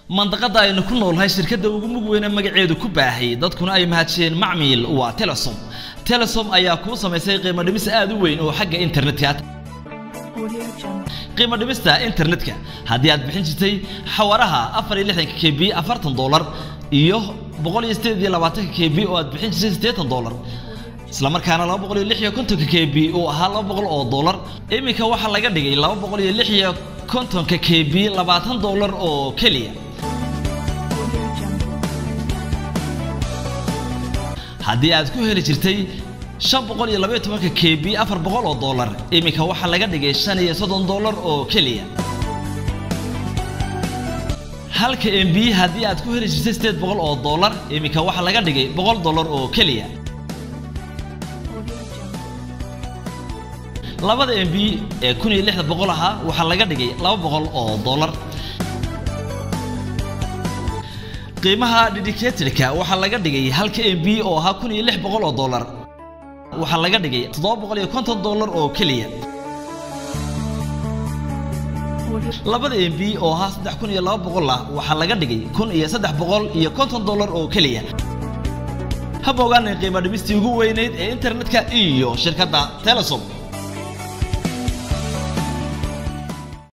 mandaqada aynu ku noolnahay shirkadda ugu mug weyne magaceedu ku baahay dadkuna ay mahadsheen macmiil waa telesom telesom ayaa kuu samaysay qiimo dhimis aad u weyn oo xagga internetka qiimo dhimista internetka haddii aad bixin jirtay xawaraha afar iyo lixdanka k b afartan doolar iyo boqol iyo sideed iyo labaatanka k b oo aad bixin jirtay siddeetan doolar isla markaana laba boqol iyo lix iyo kontonka k b uu ahaa laba boqol oo doolar iminka waxaa laga dhigay laba boqol iyo lix iyo kontonka k b labaatan doolar oo keliya haddii aad ku heli jirtay shan boqol iyo labaiyo tobanka k b afar boqol oo doolar iminka waxaa laga dhigay shan iyo soddon doolar oo keliya halka m b haddii aad ku heli jirtay sideed boqol oo doolar iminka waxaa laga dhigay boqol doolar oo keliya labada m b ee kun iyo lixda boqol ahaa waxaa laga dhigay laba boqol oo doolar qiimaha dedicated-ka waxaa laga dhigay halka m b oo ahaa kun iyo lix boqol oo doolar waxaa laga dhigay toddoba boqol iyo konton doolar oo keliya labada m b oo ahaa saddex kun iyo laba boqol ah waxaa laga dhigay kun iyo saddex boqol iyo konton doolar oo keliya haba ogaanay qiimo dhimistii ugu weynayd ee internetka iyo shirkadda telesom